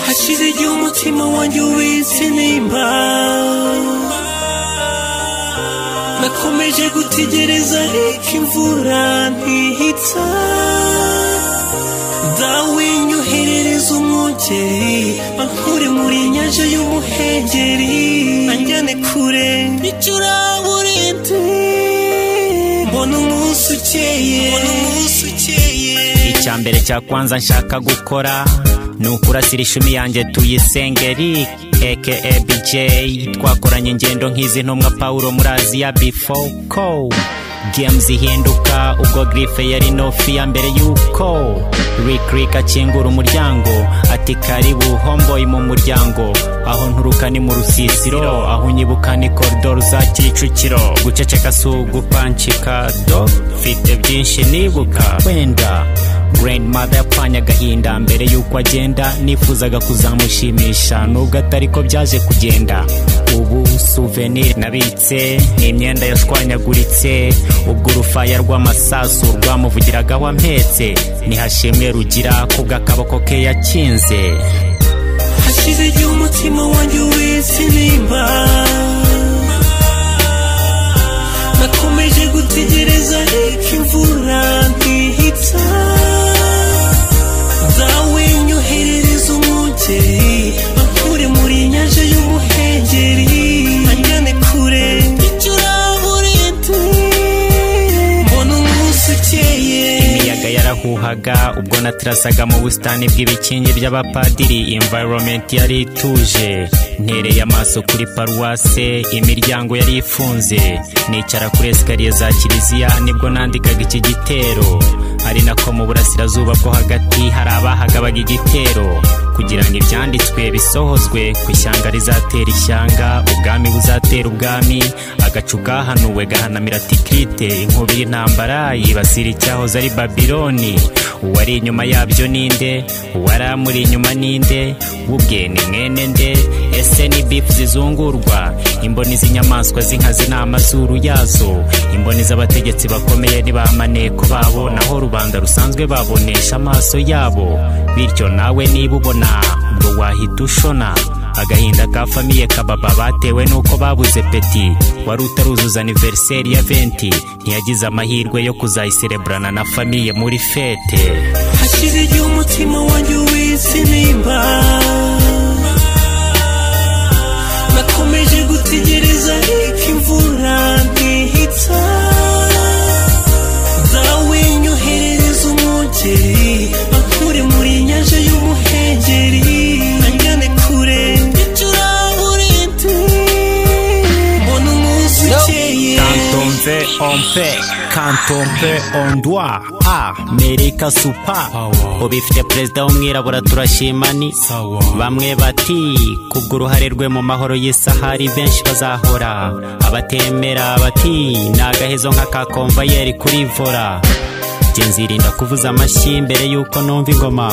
hashize igihe umutima wanjye ubitse nimba nakomeje gutegereza ariko imvura ntihita dawe nyoherereza umwungeri bankure muri nyanja y'umuhengeri anjyane kure y'icuraburindi mbona umunsi ukeye icya mbere cya kwanza nshaka gukora ni ukurasira ishumi yanjye tuyisengeri aka bj twakoranye ingendo nk'izi ntumwa pawulo muri aziya before ko gemu zihinduka ubwo girife yari nofi ya mbere y'uko rick akingura umuryango ati karibu homboyi mu muryango aho nturuka ni mu rusisiro aho unyibuka ni koridoro za kicukiro guceceka si ugupancika do mfite byinshi nibuka wenda grandmother yapfanye agahinda mbere y'uko agenda nifuzaga kuzamushimisha nubwo atari ko byaje kugenda ubu souvenir nabitse ni imyenda yashwanyaguritse ubwo urufaya rw'amasasu rwamuvugiragaho ampetse ntihashimwe rugira kubwo akaboko ke yakinze hashize igihe umutima wanjye ubitse nimba nakomeje gutegereza ariko imvura ntihita dawe nyoherereza umwungeri bankure muri nyanja y'umuhengeri anjyane kure y'icuraburindi mbona umunsi ukeye imiyaga yarahuhaga ubwo natirasaga mu busitani bw'ibikingi by'abapadiri environment yari ituje ntereye amaso kuri paruwase imiryango yari ifunze nicara kuri esikariye za kiliziya nibwo nandikaga iki gitero ari nako mu burasirazuba bwo hagati hari abahagabaga igitero kugira ngo ibyanditswe bisohozwe ku ishyanga rizatera ishyanga ubwami buzatera ubwami agacu kahanuwe gahanamira tikirite inkubi y'intambara yibasira icyahoze ari babiloni uwari inyuma yabyo ninde uwari amuri inyuma ninde ubwe ni mwene nde ese ni bifu zizungurwa imboni z'inyamaswa z'inkazi n'amazuru yazo imboni z'abategetsi bakomeye ntibamaneko babo naho rubanda rusanzwe babonesha amaso yabo bityo nawe niba ubona ubwo wahita ushona agahinda ka famiye kababa batewe nuko babuze peti wari utaruzuza aniveriseri ya venti ntiyagize amahirwe yo kuzayisereburana na famiye muri fete hashize igihe umutima wanjye ubitse nimba nakomeje gutegereza ariko imvura ntihita dawe nyoherereza umwungeri bankure muri nyanja y'umuhengeri anjyane kure y'icuraburindi mbona umunsi ukeye kantompe ompe kantompe ondwa a merika supa ubifite perezida w'umwirabura turashima ni bamwe bati kubw'uruhare rwe mu mahoro y'isahari benshi bazahora abatemera bati ni agahezo nk'aka konvayeri kuri vora njye nzirinda kuvuza amashyi mbere y'uko numva ingoma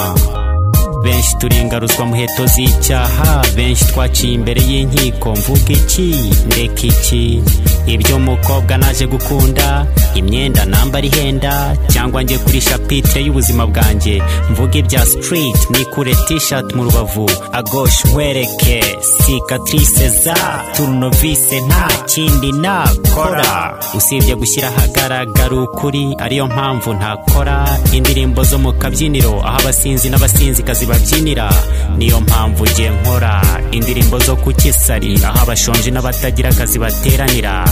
benshi turengaruzwa muheto z'icyaha benshi twaciye imbere y'inkiko mvuga iki ndeka iki ibyo umukobwa naje gukunda imyenda nambara ihenda cyangwa njye kuri shapitire y'ubuzima bwanjye mvuga ibya street nikure t-shirt mu rubavu agoshi nkwereke cicatrice za turunovise nta kindi nakora usibye gushyira ahagaragara ukuri ariyo mpamvu ntakora indirimbo zo mu kabyiniro aho abasinzi n'abasinzikazi babyinira niyo mpamvu njye nkora indirimbo zo ku kisari aho abashonji n'abatagira akazi bateranira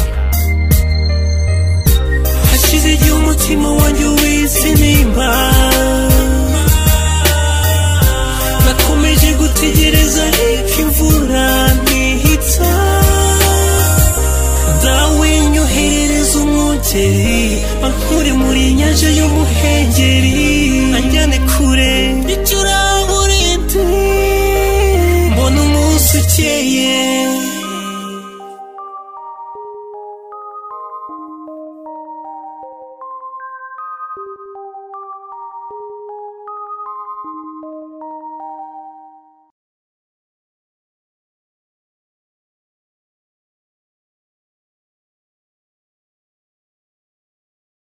hashize igihe umutima wanjye ubitse nimba nakomeje gutegereza ariko imvura ntihita dawe nyoherereza umwungeri bankure muri nyanja y'umuhengeri anjyane kure y'icuraburindi